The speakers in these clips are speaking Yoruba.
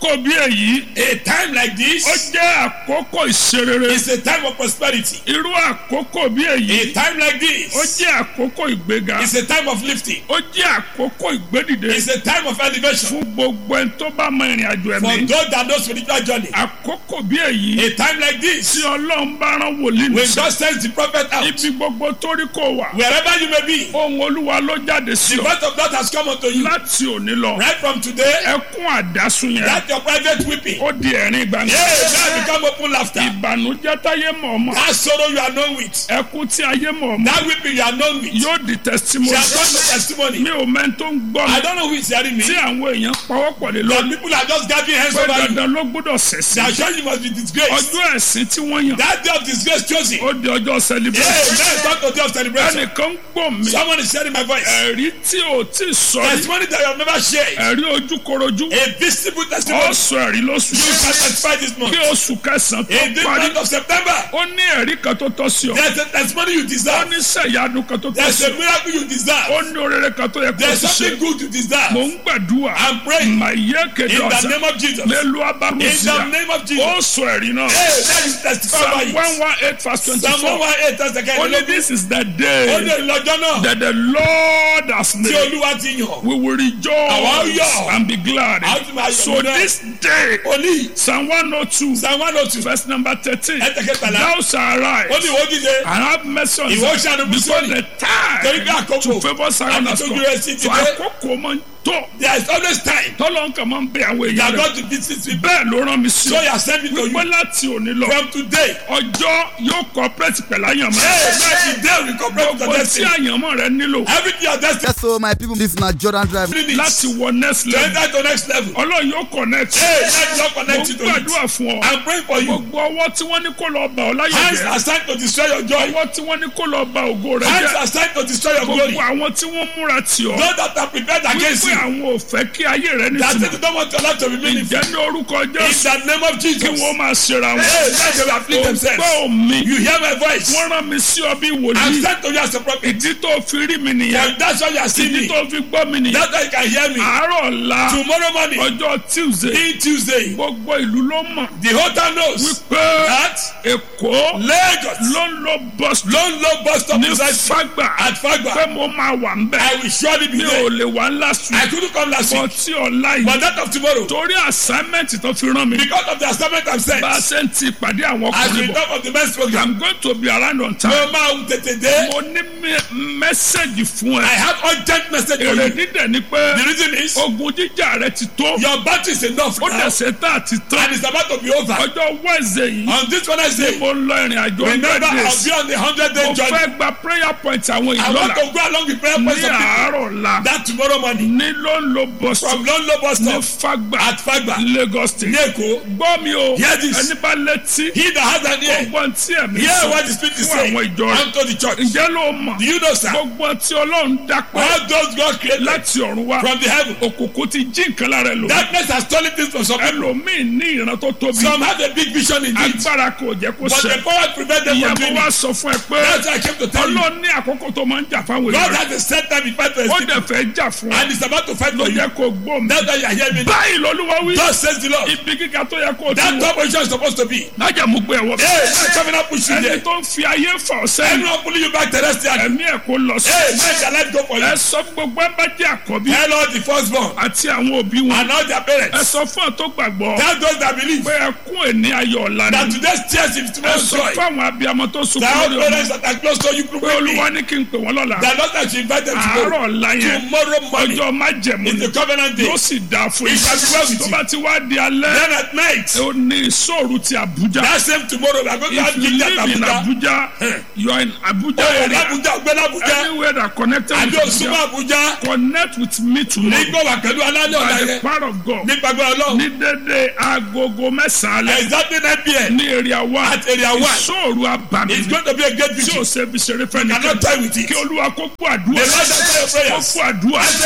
àkókò bí èyí A time like ó this jẹ́ àkókò ìṣerere is a time of prosperity. irú àkókò bí èyí A time like ó this jẹ́ àkókò ìgbéga is a time of lifting. ó jẹ́ àkókò ìgbédìde It's a time of elevation. fún gbogbo ẹni tó bá mọ ìrìn àjò For ẹ̀mí those that know spiritual journey. àkókò bí èyí A time like tí this, ọlọ́run bá rán wòlíì when nìṣẹ́ God sends the prophet out, ibi gbogbo tó rí kó wà wherever you may be, ohun olúwa ló jáde sí the ọ word of God has come unto you. láti òní lọ Right from today, ẹkún àdásùn yẹn that your private weeping, ó di ẹ̀rín gbangba yeah, now become open laughter. ìbànújẹ́ táyé mọ̀ ọmọ That sorrow you are known with, ẹkún tí ayé mọ̀ ọmọ that weeping you are known with, yóò di testimony shall come to testimony. mi ò mẹ́ni tó ń gbọ́ mi I don't know who is hearing me. tí àwọn èèyàn pawọ́pọ̀ lé But lórí people are just gathering hands pé over you. dandan ló gbọ́dọ̀ They ṣẹ̀sìn are sure you must be disgraced. ọjọ́ ẹ̀sìn tí wọ́n yàn That day of disgrace chosen. ó di ọjọ́ Yeah, celebration now it's not the day of celebration. ẹnìkan ń gbọ́ mi Someone is sharing my voice. ẹ̀rí tí ò tí ì sọ rí Testimony that you have never shared. ẹ̀rí ojúkorojú A visible testimony. ó sọ ẹ̀rí lóṣù You shall testify this month. kí oṣù kẹsàn-án tó In this parí month of September, ó ní ẹ̀rí kan tó tọ́ sí ọ there's a testimony you ó deserve. ní sẹ̀yánu kan tó tọ́ There's sí a ọ miracle you ó deserve. ní orere kan tó yẹ kó There's o ti ṣe something good you mò deserve. ń gbàdúrà I'm praying mà yé kéde in the ọ̀sán name of Jesus. In mélòó the abámusíà name of ó Jesus. sọ ẹ̀rí náà Hey, let you testify psalm by one it. one eight verse Psalm twenty-four 118 that's the kind ó of ní this is the Ó day ní ìlọ́jọ́ náà that the Lord has tí made Olúwa ti yàn. we will Àwa ó rejoice yọ̀. and be glad A ó ti máa yọ̀ so nínú ẹ̀. this day Oní psalm one oh two Psalm 102 verse number thirteen ẹ̀tẹ̀kẹtàlá. thou shalt arise Ó ní ìwọ jíjẹ. and have mercy on Ìwọ Zion ṣàánú because Síónì. the Torí time pé àkókò to favour Zion àti has tójú come rẹ̀ sí ti so dé. àkókò máa ń tó There is always time. tọ́lọ́ nǹkan máa ń bẹ àwọn You èèyàn are rẹ̀ going to visit people. bẹ́ẹ̀ ló rán mi sí So ọ you are sending to wípé you. láti òní lọ From today. ọjọ́ yóò cooperate pẹ̀lú àyànmọ́ Hey, now today we cooperate with gbogbo your tí destiny. àyànmọ́ rẹ nílò Everything your destiny Yes, so my people, this na Jordan Drive. needs láti wọ next to level enter to next level. ọlọ́run yóò connect Hey, let God mo connect you to it. gbàdúrà fún ọ I'm praying for you. gbogbo ọwọ́ tí wọ́n ní kó lọ bà ọ́ láyé Hands jẹ́ are signed to destroy your joy. ọwọ́ tí wọ́n ní kó lọ bà ògo rẹ Hands jẹ́ are signed to destroy your glory. gbogbo àwọn tí wọ́n múra tì ọ́ Those that are prepared against wípé you. àwọn ò fẹ́ kí ayé rẹ That nítumọ̀ you don't want your life to be meaningful. ìjẹ́ ní orúkọ In jésù the name of kí Jesus. wọ́n máa ṣera wọn Hey, let them afflict themselves. ògbọ́ mi You hear my voice. wọ́n rán mi sí ọ bí I'm wòlíì sent to you as a prophet. ìdí tó fi rí mi nìyẹn And that's why you are seeing ìdí me. tó fi gbọ́ mi nìyẹn That's why you can hear me. àárọ̀ ọ̀la Tomorrow morning, ọjọ́ tuesday in Tuesday, gbogbo ìlú ló mọ̀ the whole town knows wípé that èkó Lagos ló ń lo bus lone low bus stop ní precisely fagba at Fagba. pé mo máa wà ń bẹ̀ I will surely be mi ò there. lè wá last I week couldn't come last bọ́ week, tí ọ̀la but yìí that of tomorrow, torí assignment tó fi rán mi because of the assignment I'm sent, bá a ṣe ń ti ìpàdé àwọn as ọkùnrin we bọ̀ talk of the men's program, i'm going to be around on time mo máa ń tètè dé. mo ní mẹ́sẹ̀gì fún I ẹ have urgent message for èrè you. dídẹ̀ ni pé The reason is ogun jíjà rẹ ti tó your battery is enough ó now, dẹ̀sẹ̀ tá a ti tán and it's about to be over. ọjọ́ wednesday yìí On this Wednesday, mo ń lọ ìrìn àjò remember hundred I'll days be on the hundred day mo journey. fẹ́ gba prayer point àwọn I want ìlọ́la to go along with prayer ní points of people. àárọ̀ la That tomorrow morning, ní ló ń lo bus from Lone Low bus ní stop fagba at Fagba, lagos state ní Èkó, gbọ́ mi o Hear this. ẹni bá létí he that has an ear, gbogbo tí ẹ̀mí hear sọ what the Spirit is fún saying àwọn ìjọ rẹ̀ unto the church. ǹjẹ́ ló mọ̀ Do you know, sir? gbogbo tí ọlọ́run dápẹ́ All those God created láti ọ̀run wá from the heaven, òkùnkùn ti jí nǹkan lára ẹ lò darkness has stolen things from some people. ẹlòmíì ní ìran tó tóbi Some have a big vision indeed, agbára kò jẹ́ kó but ṣẹ the power prevent them from ìyàbọ̀ doing wa it. sọ fún ẹ pé That's why I came to tell you. ọlọ́run ní àkókò tó máa ń jà fáwọn God èèyàn rẹ̀ has a set time in fight for his ó people, dẹ̀ fẹ́ jà fún ọ and he's about to fight ló for you. yẹ kó gbọ́ mi That's why you are hearing me. now. báyìí lọ́lúwa wí Thus says the Lord. ibi gíga tó yẹ kó o ti That wọ top position is supposed to be. lájà mú gbé ẹwọ Hey, man, coming up push you ẹni there. tó ń fi ayé fà ọ́ sẹ́yìn Anyone pulling you back terrestrial. ẹ̀mí ẹ̀ kó lọ sí Hey, man, shall life go for you? ẹ sọ fún gbogbo ẹ bá jẹ́ àkọ́bí Tell all the firstborn àti àwọn òbí wọn and all their ẹ parents. sọ fún ọ tó gbàgbọ́ Tell those that believe pé ẹkún ẹni ayọ̀ ọ̀la that ni today's tears is ẹ tomorrow's sọ joy. fún àwọn abiyamọ tó sunkún That all lórí ọmọ parents that are close to you pé probably olúwa ní kí n pè wọ́n lọ́la that not that you invite them àárọ̀ tomorrow. ọ̀la yẹn Tomorrow morning ọjọ́ májẹ̀mú is ni the covenant day. yóò sì dáa fún It shall be well with tó you. bá ti wá di alẹ́ Then at night, ó ní ìṣòro ti Àbújá that same tomorrow, we are going to if have you Gita live in Abuja. Abuja you are in Abuja Oh, area Abuja, Ogbeni Abuja. anywhere that connected Àbí with Osuma Abuja Abuja. connect with me tomorrow Nígbà wà pẹ̀lú alálẹ̀ ọ̀la by the yẹn. power of God Nípa gbọ́dọ̀ Ọlọ́run. ní dédé agogo mẹ́sàn-án alẹ́ Exactly nine pm. ní area one At area one. ìṣòro abàmì It's going to be a great tí victory. o ṣe fi ṣeré fẹ́ Cannot nìkan die with it. kí olúwa kó gbọ́ àdúrà The Lord answer your kó prayers. gbọ́ àdúrà Answer your kó prayers.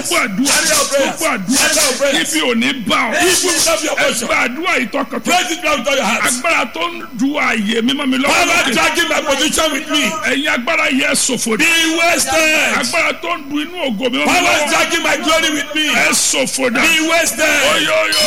àdúrà Carry your prayers. gbogbo àdúrà Carry your prayers. ibi ò ní bá ọ Evil will not be your portion. ẹgbẹ́ àdúrà ìtọ́kọ̀tọ̀ Pray this prayer with all your heart. agbára tó ń du ààyè mímọ́ mi lọ́wọ́ Power lókè. dragging my position with me. ẹ̀yin agbára yẹ ṣòfò dé Be wasted. agbára tó ń du inú ògo mi mímọ́ mi Power lọ́wọ́ dragging my glory with me. ẹ ṣòfò dà Be wasted. oyoyo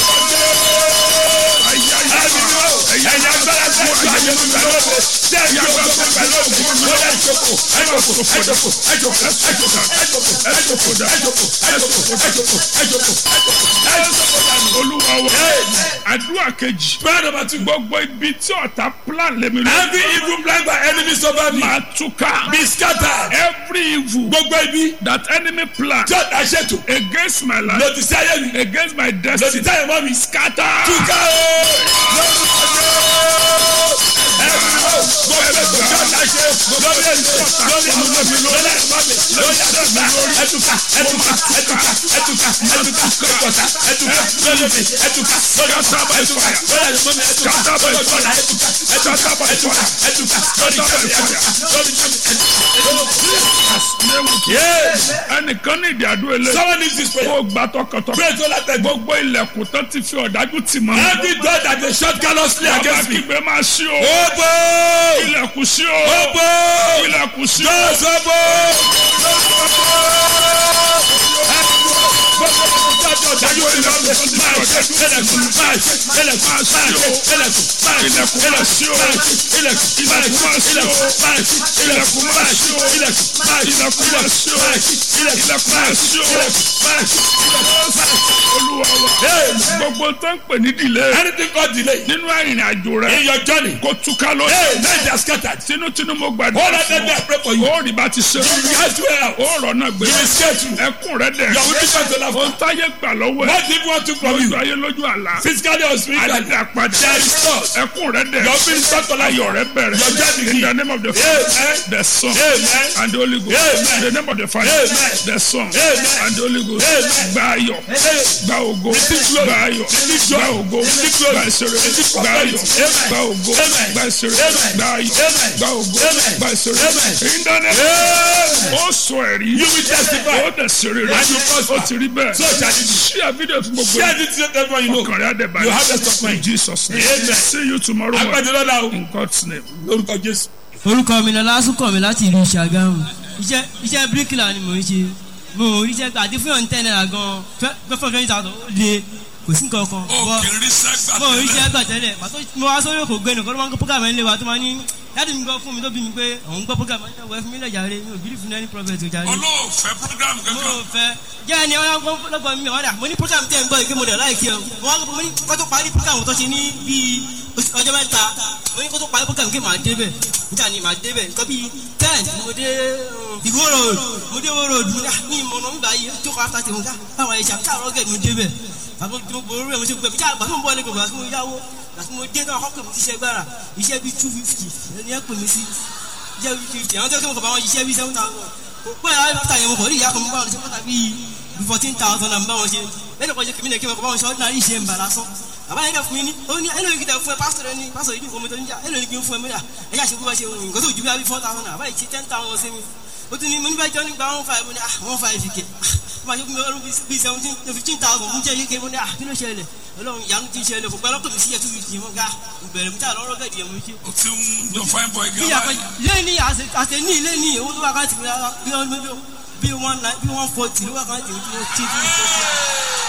Ẹ̀yin agbára tẹ̀ ẹ́ gbà yẹn lórí lóde. Tẹ̀ ẹ́ gbà yẹn lórí lóde. Ó yẹ ẹ̀jọ̀kọ̀ ẹ̀jọ̀kọ̀ ẹ̀jọ̀kọ̀ ẹ̀jọ̀kọ̀ ẹ̀jọ̀kọ̀ ẹ̀jọ̀kọ̀ ẹ̀jọ̀kọ̀ ẹ̀jọ̀kọ̀ ẹ̀jọ̀kọ̀ ẹ̀jọ̀kọ̀ olúwa wa àdúrà kejì Prayer number two. gbogbo ibi tí ọ̀tá plan lèmi lọ Every evil plan by enemies over me máa túká be scattered. every evil Gbogbo ibi that enemy plan tí ọ̀tá ṣètò against my life lòdì sí ayé mi against my lòdì destiny sí ayé mọ́ mi. scatter Túká o! Lórúkọ Jésù. Ẹ̀rù gbogbo ẹ̀rù tí ọ̀tá ṣe lórí ẹ̀mí lórí àwọn ọmọ mi lórí ẹ̀mọ́ mi lórí ẹ̀dùnkà ẹ̀dùnkà ẹ̀dùnkà ẹ̀dùnkà ẹ̀dùnkà ẹ̀dùnkà ẹ̀dùnkà ẹ̀dùnkà lórí mi ẹ̀dùnkà lórí ọ̀tá ẹ̀dùnkà lórí ẹ̀mọ́ mi ẹ̀dùnkà lórí ọ̀tá ẹ̀dùnkà ẹ̀dùnkà ẹ̀dùnkà ẹ̀dùnkà lórí ẹ̀mí lórí ẹnìkan ní ìdí àdúrà ilé Someone needs this prayer. kó gbà tọkàntọkàn Pray to that God. gbogbo ilẹ̀kùn tán ti fi ọ̀dájú tì mọ́ Every door that they shut callously bàbá against me. kígbe máa ṣí o Obo! ilẹ̀kùn ṣí o Obo! ilẹ̀kùn ṣí o Doors obo! olúwa wa gbogbo tó ń pè ní delay Anything called delay nínú ìrìn àjò rẹ in your journey. kó túká lónìí Hey, let them scattered. tinútinú mo All gbàdúrà of them fún I pray for you. ọ ó rí bá ti ṣe You have to help. ó rọ̀ náà gbé You will escape through. ẹkún rẹ dẹ̀ Your witness to laugh. ohun táyé gbà lọ́wọ́ ẹ̀ What if one took from you? lójú ayé lójú àlá Physically or spiritually. àdìdà padà There is loss. ẹkún rẹ dẹ̀ Your minister to life. ayọ̀ rẹ bẹ̀rẹ̀ Your journey in the name of the Amen. Father the Son Amen. and the Holy Ghost Amen. in the name of the Father Amen. the Son Amen. and the Holy Ghost Amen. gba ayọ̀ Amen. gba ògo glory. gba ayọ̀ Receive gba joy. ògo Receive glory. gba ìṣeré Receive gba ayọ̀ prosperity. Amen. gba ògo Amen. gba ìṣeré Amen. gba ayọ̀ Amen. gba ògo Amen. gba ìṣeré Amen. in the name Amen. ó sọ ẹ̀rí You will testify. ó dẹ̀ ṣeré rẹ̀ And you prosper. ó ti rí bẹ́ẹ̀ So shall it be. ṣí àfídíò fún gbogbo Share this with everyone you know. ọkàn rẹ̀ àdẹ̀bà You have the stock in mind. Jesus name Amen. see you tomorrow morning Agbẹ́jọ́ lọ́la o. in God's name. Lórúkọ Jésù. orúkọ mi lọlá súnkàn mi láti ìlú ṣàgámù iṣẹ́ iṣẹ́ bíríkìlà ni mò ń ṣe mo ò ríṣẹ́ gbà àti fún ọ̀n ten naira gan fẹ́fọ́ twenty thousand ó le kò sí nǹkan kan bọ́ mo ò ríṣẹ́ gbà tẹ́lẹ̀ pàtó mo wá sórí òkò gbẹ́nu kọ́ ló máa ń gbọ́ program ẹ̀ ń lé wa tó máa ní dáàdi mi gbọ́ fún mi tó bí mi pé òun gbọ́ program ẹ̀ ń wẹ̀ fún mi lẹ́jà rẹ̀ mi ò bílí fún ẹni prophet ọjà rẹ̀ olóòfẹ́ program mo kankan ò fẹ́ jẹ́ ẹni ọ̀yà lọ́gbọ̀n mi wọ́n dà mo ní program tẹ̀ ń gbọ́ ìké mo dẹ̀ láìkí ẹ̀ mo wá mo ní kó tó parí program tó ṣe ní bíi oṣù- ọjọ́ mẹ́ta mo ní kó tó parí program kí màá débẹ̀ níta ni màá débẹ̀ nǹkan bíi ten mo dé um, ìwó road mo dé ìwó road mo ní ah, ní ìmọ̀nà mi báyìí ó jókòó after tèmi ká báwa ẹ̀ṣẹ̀ àti káàrọ̀ gẹ̀ mo débẹ̀ àbọ̀ tí mo gbòòrò rẹ̀ mo ṣe gbẹ̀ bíjà àgbà tó ń bọ̀ lẹ́gbẹ̀ẹ́ àti mo yáwó àti mo dé náà ọkọ̀ mi ti ṣe gbára iṣẹ́ bíi two fifty ẹni ẹ̀ pè mí sí iṣẹ́ bíi fifty àwọn tó kí mo kọ̀ bá wọn ṣiṣẹ́ bíi seven thousand kò pẹ́ láyé bàtà yẹn mo kọ̀ rí ìyá kan mo bá wọn ṣe pátá bíi fourteen thousand and bá wọn ṣe lẹ́nu kan ṣe kìmí lẹ́kí mo kọ̀ bá wọn ṣe ordinary iṣẹ́ ń bà lásán bàbá yẹn kẹ́ fún mi ní ó ní ẹnu yìí kìtà fún ẹ pásítọ̀ rẹ ní pásítọ̀ yìí ní ìfowópamọ́ tó ń jà ẹnu yìí kì í fún ẹ mẹ́ta ẹ yà ṣe bó bá ṣe wù nǹkan tó ju bí i four thousand naira báyìí ṣe ten thousand sí mi ó tún ní mo ní bá jọ nígbà one five mo ní ah one five kẹ ah bá a ṣe fún mi ọdún bíi seventeen fifteen thousand fún jẹ́ yíké mo ní ah kí ló ṣẹlẹ̀ ọlọ́run ìyanu ti ṣẹlẹ̀ fún gbẹ́lọ́pọ̀ mi sí ẹ̀ two fifty mo ga ìbẹ̀rẹ̀ mi tí a lọ́rọ́ gẹ̀dì ẹ̀ mo ṣe o ti ń jọ fine boy bí gan àpẹ lẹ́ni àṣẹ ní lẹ́ni owó tó wà ká ti fi bí wọ́n bí wọ́n bí wọ́n forty ló wà ká ti fi ti fi